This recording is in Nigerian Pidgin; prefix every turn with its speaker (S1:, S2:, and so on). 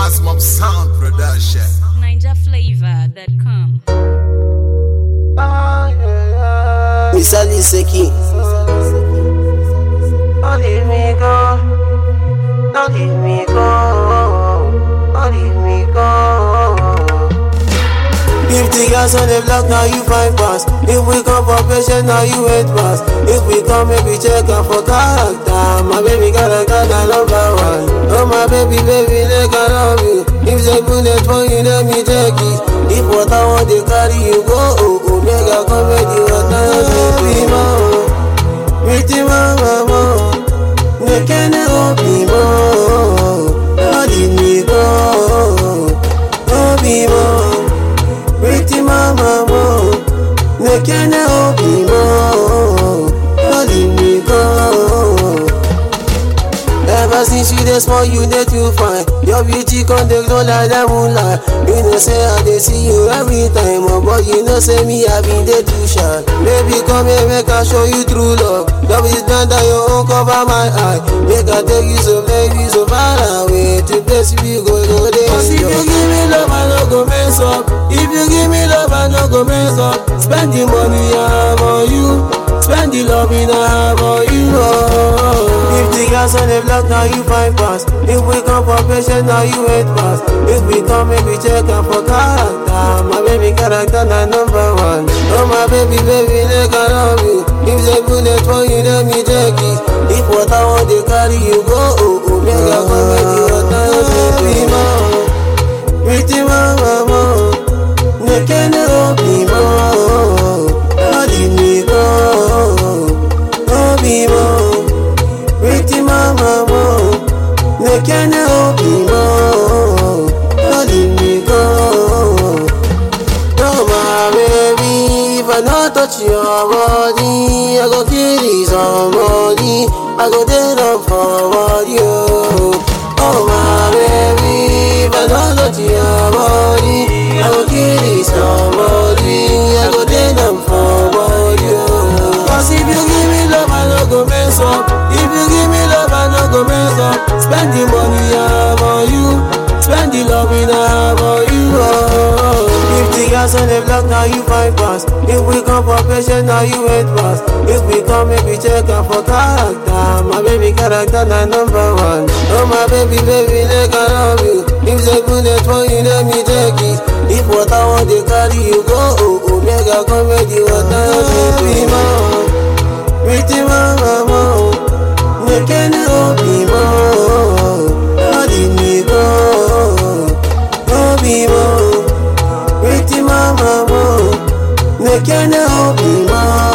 S1: Maximum Sound Production.
S2: NinjaFlavor.com.
S3: Mr. Liseki.
S4: Don't leave me go. Don't leave me go. Don't leave me go.
S3: If the gas on the block, now you find pass. If we come for patient, now you wait pass. If we come, maybe check out for character. My baby character, na number one. Oh my baby, baby, like I love you. If they bullet for you, let me take it. If water want they carry you, go. Oh, oh, mega comedy, water, baby, mo. Pretty mama, mo. Nekene obi mo. Odi mi go. Obi mo. Pretty mama mo Nekene obi mo Loli mi go Ever since you dey small you dey too fine Your beauty con dey glow like that moonlight You know say I dey see you every time oh, But you know say me I been dey too shy Baby come here make I show you true love Love is better than your own cover my eye Make I take you so baby so far away To place we go go dey Cause if you give me love I no go mess up If you give me love I no go mess up Spend the money I have on you Spend the love in I have on you oh. If the gas on the block now you find pass If we come for patient now you wait pass If we come maybe check out for character My baby character na number one Oh my baby baby like I love you If the bullet for you let me take it If water want they carry you go oh oh Mega comedy water baby mo Pretty mama mo Nekene obi mo Odi mi go Obi mo Pretty mama mo Nekene obi mo Odi mi go No my baby If I not touch your body I go kill somebody I go dead up for you Oh my baby If I not touch your body I go kill somebody I go dead up for you Cause if you give me love I no go mess up If you give me love I no go mess up Spend the money I have on you Spend the love in I have on you oh. If the gas on the block now you find pass If we come for patient now you wait pass If we come maybe check out for character My baby character na number one Oh my baby baby like I love you If the bullet for you let me take it If water want they carry you go oh oh Mega comedy water baby mo Pretty mama mo Nekene obi mo Odi mi go Obi mo Pretty mama mo Nekene obi mo